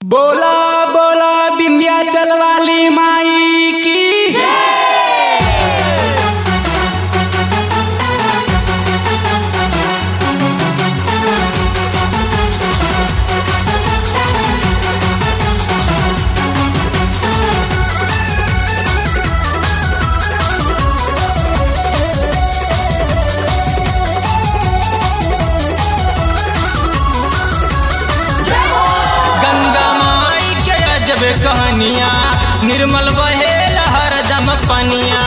बोला बोला विंध्याचल वाली माई की गंगा माई के अजब कहानिया निर्मल बहे हरदम पनिया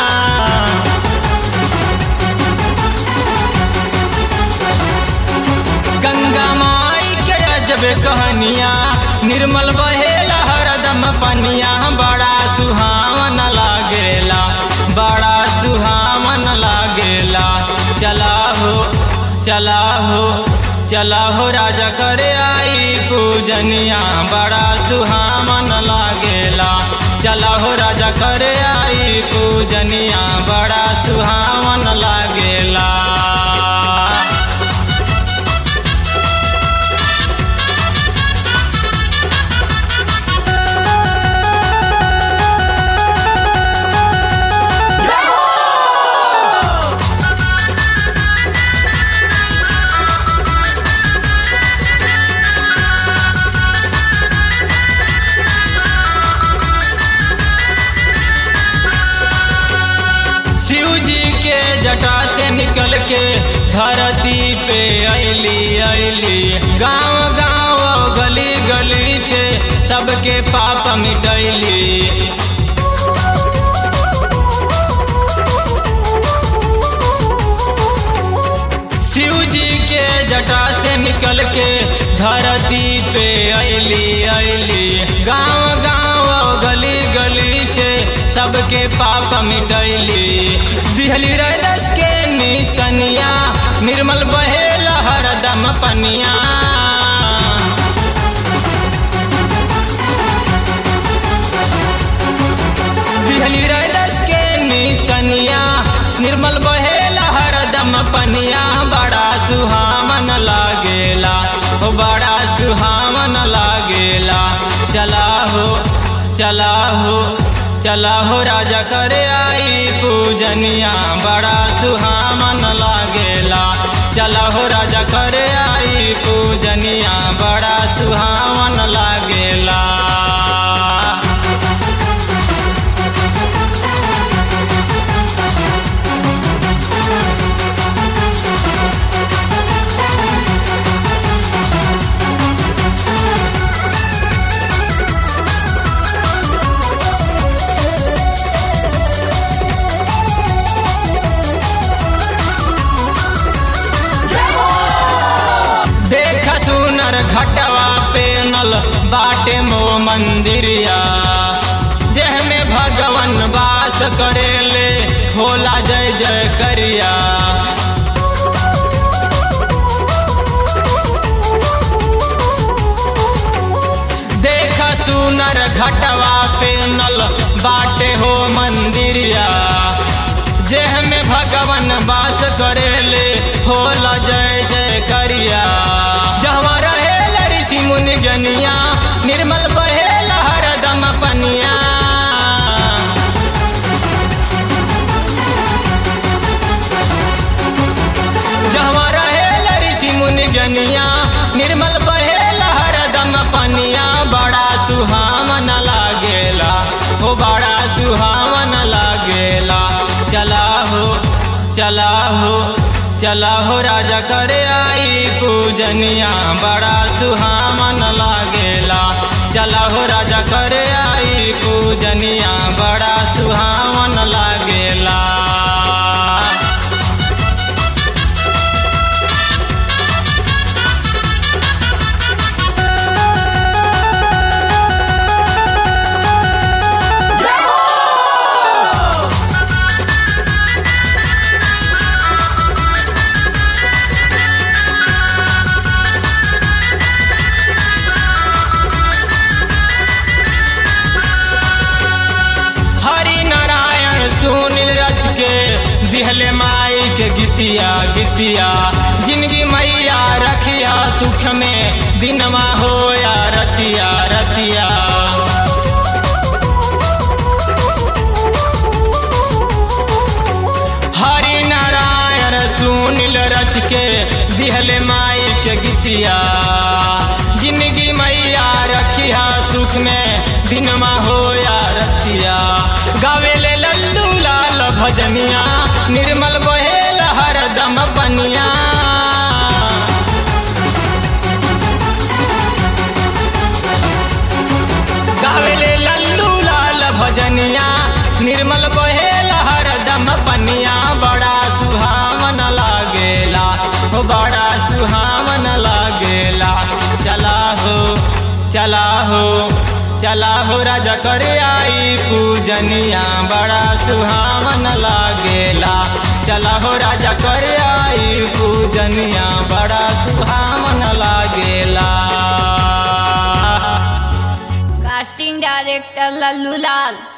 गंगा माई के अजब कहानिया निर्मल बहे हरदम पनिया बड़ा सुहावन लागेला बड़ा सुहावन लागेला चला हो चला हो चला हो राजा करे आई पूजनिया बड़ा सुहावन लागेला चला हो राजा करे आई पूजनिया बड़ा सुहावन लागेला शिव जी के जटा से निकल के धरती पे ऐली ऐली गांव गांव गली गली से सबके पाप मिटैली शिव जी के जटा से निकल के धरती पे ऐली ऐली गांव गांव गली गली से सबके पाप मिटैली दिहली रदस के निसनिया निर्मल बहे हरदम पनिया दिहली रदस के निसनिया निर्मल बहे हरदम पनिया बड़ा सुहावन लागेला हो बड़ा सुहावन लागेला चला हो चला हो चला हो राजा करे आई पूजनिया बड़ा सुहावन लागेला चला हो राजा करे आई पूजनिया बड़ा सुहावन लागेला देख सुनर घटवा पे नल बाटे मो मंदिरिया देह में भगवन वास करेले होला जय जय करिया देख सुनर घटवा पे नल बाटे हो मंदिरिया जेह में भगवन वास करेले होला जय जय करिया जहाँ रहे ऋषि मुनि जनिया निर्मल बहे हरदम पनिया जहाँ रहे ऋषि मुनि जनिया निर्मल बहे हरदम पनिया बड़ा सुहावन लागेला हो बड़ा सुहावन लागेला चला हो चला हो चला हो राजा करे आई पूजनिया बड़ा सुहावन लागेला चला हो राजा करे आई पूजनिया बड़ा सुहावन लागेला हरि नारायण सुनील रच के दिहले माई के गीतिया गीतिया जिंदगी मैया रखिया सुख में दिनमा होया रतिया अभिषेक में दिनमा हो या रतिया गावेले लल्लू लाल भजनिया निर्मल बहेल हरदम बनिया गावेले लल्लू लाल भजनिया निर्मल बहेल हरदम बनिया बड़ा सुहावन लागेला हो बड़ा सुहावन लागेला चला हो चला हो चला हो राजा कर आई पूजनिया बड़ा सुहावन लागेला चला हो राजा कर आई पूजनिया बड़ा सुहावन लागेला कास्टिंग डायरेक्टर लल्लू लाल